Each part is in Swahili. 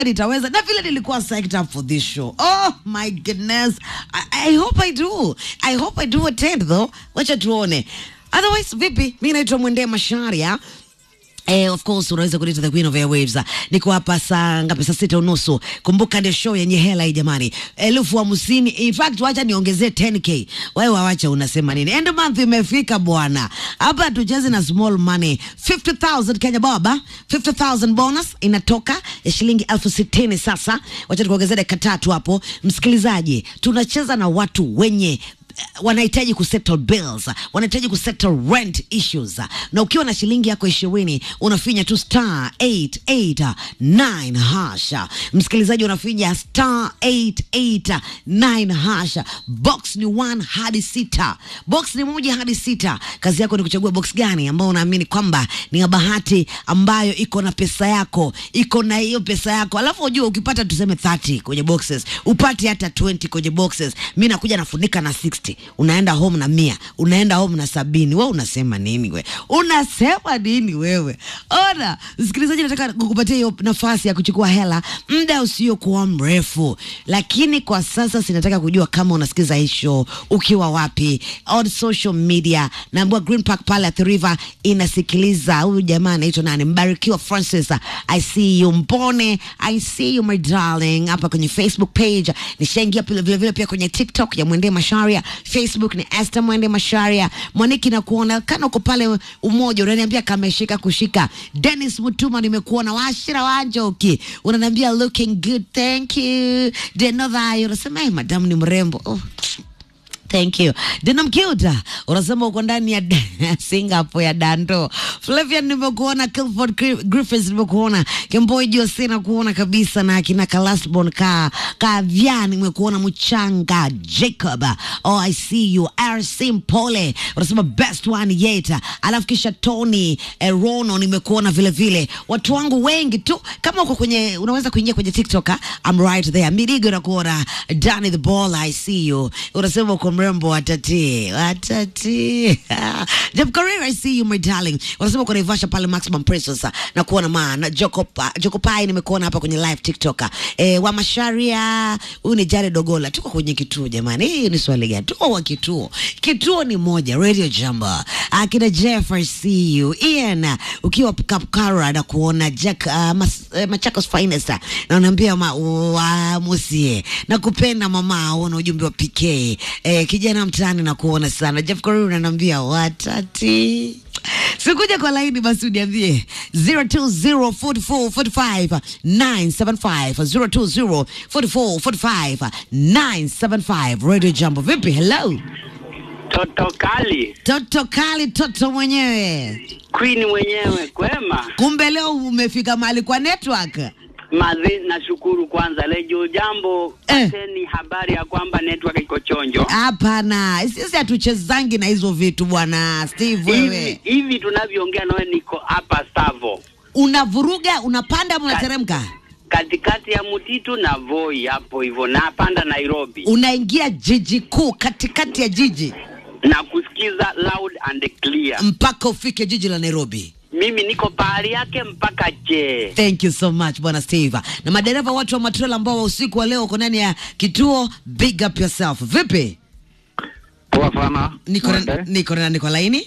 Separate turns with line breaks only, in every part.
nitaweza na vile nilikuwa psyched up for this show oh my goodness I, I hope I do I hope I do attend though wacha tuone otherwise vipi mi naitwa mwendee masharia Eh, of course unaweza kunita the queen of airwaves. Niko hapa saa ngapi? Saa sita unusu. Kumbuka ndio show yenye hela hii jamani, elfu hamsini. In fact wacha niongezee 10k. Wewe wawacha unasema nini? End month imefika bwana, hapa tucheze na small money 50000 Kenya baba, 50000 bonus inatoka ya shilingi elfu sitini. Sasa wacha tukuongezee dakika tatu hapo, msikilizaji, tunacheza na watu wenye wanahitaji kusettle bills, wanahitaji kusettle rent issues, na ukiwa na shilingi yako ishirini unafinya tu star 889 hasha. Msikilizaji, unafinya star 889 hasha. Box ni 1 hadi sita, box ni moja hadi sita. Kazi yako ni kuchagua box gani ambayo unaamini kwamba ni ya bahati, ambayo iko na pesa yako, iko na hiyo pesa yako, alafu ujue ukipata tuseme 30 kwenye boxes, upate hata 20 kwenye boxes, mi nakuja nafunika na 60 unaenda home na mia unaenda home na sabini we unasema nini we unasema nini wewe ona msikilizaji nataka kukupatia hiyo nafasi ya kuchukua hela muda usiokuwa mrefu lakini kwa sasa sinataka kujua kama unasikiza hii show ukiwa wapi on social media naambua green park pale at the river inasikiliza huyu jamaa anaitwa nani mbarikiwa francis i see you mbone i see you my darling hapa kwenye facebook page nishaingia vile vile vile pia kwenye tiktok ya mwendee masharia facebook ni Esther mwende masharia mwaniki na kuona kana uko pale umoja unaniambia kameshika kushika dennis mutuma nimekuona washira wanjoki unaniambia looking good thank you denodhayo unasema hey, madam ni mrembo oh. Thank you. Dina Mkiuta, unasema uko ndani ya Singapore ya Dando. Flavian nimekuona, Kilford Gri- Griffiths nimekuona, Kemboi Jose nakuona kabisa na akina Kalasbon ka Kavya nimekuona Mchanga Jacob. Oh, I see you. RC Mpole. Unasema best one yet. Alafu kisha Tony eh, Rono nimekuona vile vile. Watu wangu wengi tu kama uko kwenye unaweza kuingia kwenye TikTok, ah, I'm right there. Midigo nakuona, Danny the Ball I see you. Unasema uko mrembo watati watati Jeff Korir, I see you my darling. Wanasema uko Naivasha pale Maximum Precious na kuona ma na Jokopa Jokopai nimekuona hapa kwenye live TikTok. Eh, wa Masharia, huyu ni Jared Dogola. Tuko kwenye kituo jamani. Hii ni swali gani? Tuko kwa kituo. Kituo ni moja, Radio Jamba. Akina Jeff, I see you. Ian, ukiwa Kapkara na kuona Jack uh, mas, uh, Machakos Finest na unaambia ma, wa musie na kupenda mama, uona ujumbe wa PK eh, kijana mtaani na kuona sana. Jeff Korir unaniambia watati sikuja kwa laini basi uniambie 0204445 975 radio jambo vipi hello
Toto kali
toto kali toto mwenyewe
queen mwenyewe kwema
kumbe leo umefika mahali kwa network
mazi nashukuru kwanza lejo jambo
Eh.
pateni habari ya kwamba network iko chonjo
hapana sisi hatuchezangi na hizo vitu bwana steve
hivi
wewe
hivi tunavyoongea nawe niko hapa Savo
unavuruga unapanda ama unateremka
katikati ya mtitu na Voi hapo hivyo napanda Nairobi
unaingia jiji kuu katikati ya jiji
na kusikiza loud and clear
mpaka ufike jiji la nairobi
mimi niko pahali yake mpaka je
thank you so much bwana steve na madereva watu wa matrela ambao wa usiku wa leo uko ndani ya kituo big up yourself vipi
Poa sana.
niko na-
Mwende.
niko na niko laini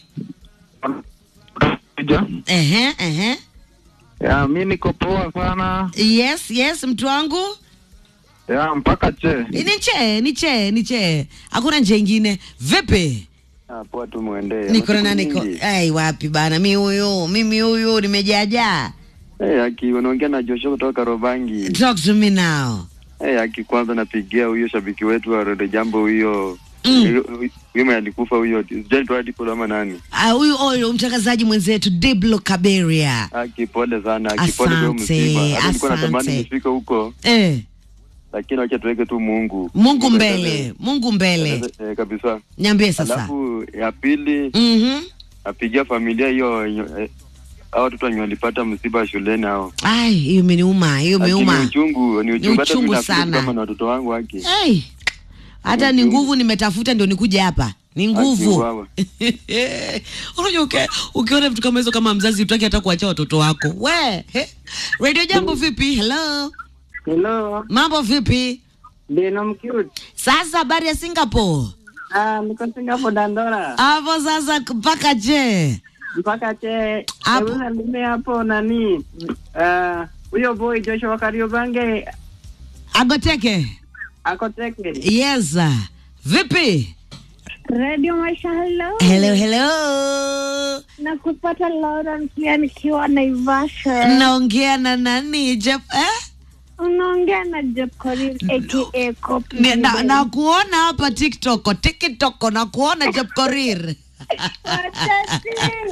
Kuja.
ehe ehe
Ya, mi niko poa sana.
yes yes mtu wangu
Ya, mpaka che.
ni che ni che ni che hakuna nje ingine vipi
Ah, poa tu mwende.
niko na
Masiku
nani ko
mingi.
ai wapi bana mi huyu mimi huyu nimejaajaa
Eh, aki unaongea na Joshua kutoka Robangi.
talk to me now
Eh, aki kwanza napigia huyo shabiki wetu wa Rede Jambo huyo.
Mm.
Huyo huyo mwenye alikufa huyo. Sijui tu ndipo ama nani.
Ah, huyu huyu mtangazaji mwenzetu Diblo Kaberia
Aki pole sana. Aki pole kwa
Asante,
msiba. Hata nilikuwa natamani
asante.
nifike huko,
eh,
lakini wacha tuweke tu Mungu.
Mungu
Mungu
mbele
aendelee.
Mungu mbele
Eh, kabisa.
niambie sasa
Alafu ya pili
Mhm.
napigia familia hiyo eh, hao watoto wenye walipata msiba shuleni hao.
ai hiyo imeniuma hiyo
Lakini
imeuma
uchungu ni uchungu, hata
uchungu
mimi nafikiri
sana.
kama na watoto wangu wake
hey. hata ni nguvu nimetafuta ndio nikuje hapa ni nguvu
Akiuawa.
unajua uke- ukiona vitu kama hizo kama mzazi utaki hata kuachia watoto wako we he. radio jambo vipi hello
Hello,
mambo vipi
Dino Mcute.
sasa habari ya singapore
Ah, niko Singapore Dandora.
hapo sasa mpaka je
Mpaka che.
Hapo.
Hebu niambie hapo nani? Ah, huyo boy Joshua Kariobange
agoteke
ako teke.
yes vipi
Radio Maisha, hello.
hello hello
Na kupata loud and clear nikiwa Naivasha.
naongea na nani Jep, eh?
Unaongea na Jeb Korir aka Copy.
Ni- na, na kuona hapa tiktok tiktok na kuona Jep Korir
Watati.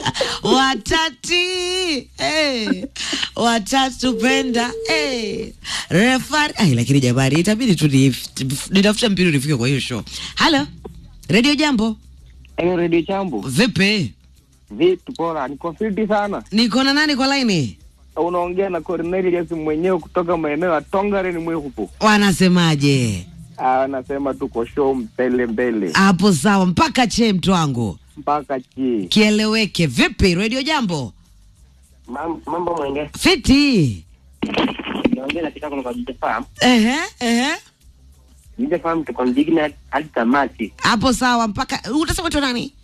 watati hey. watatu penda hey. refari Ai, lakini jamani itabidi tu nif- nitafute mpira nifike kwa hiyo show halo redio jambo
Hello Radio Chambo.
vipi
Vitu bora, niko fiti sana.
niko na nani kwa laini
Unaongea na Cornelius mwenyewe kutoka maeneo ya Tongaren Mwehupo.
wanasemaje
Ah, anasema tuko show mbele mbele
hapo sawa mpaka che mtu wangu
mpaka chi.
kieleweke vipi redio jambo
Mambo mwenge.
fiti
Naongea na kitako kwa Jija Farm.
ehe ehe
Jija Farm tuko ndigina hadi tamati.
hapo sawa mpaka utasema tu nani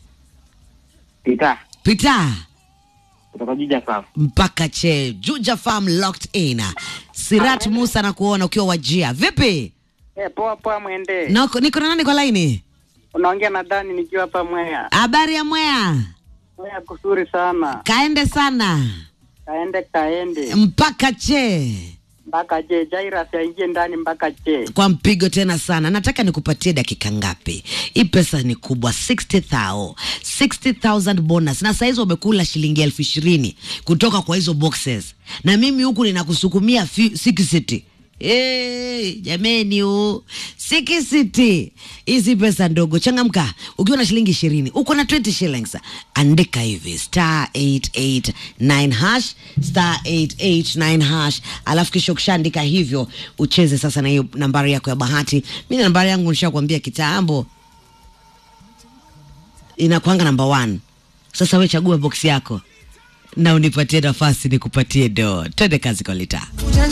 Pita
pita
kutoka Jija Farm.
mpaka che juja farm locked in sirat musa na kuona ukiwa wajia vipi
Eh, poa poa mwende.
Nako- niko na nani kwa laini
Unaongea na Dani nikiwa hapa Mwea.
habari ya mwea
Mwea kusuri sana.
kaende sana
Kaende kaende.
mpaka che
Mpaka je, Jairus aingie ndani mpaka je.
kwa mpigo tena sana nataka nikupatie dakika ngapi hii pesa ni kubwa 60000 60000 bonus na saizi wamekula shilingi elfu ishirini kutoka kwa hizo boxes na mimi huku ninakusukumia fi- 60 Hey, jameni u sikisiti hizi pesa ndogo changamka ukiwa na shilingi ishirini uko na 20 shillings andika hivi star 889 hash star 889 hash alafu kisha ukishaandika hivyo ucheze sasa na hiyo nambari yako ya bahati mi na nambari yangu nishakwambia kitambo inakwanga namba one sasa we chagua boksi yako na unipatie nafasi nikupatie do twende kazi kwa litaa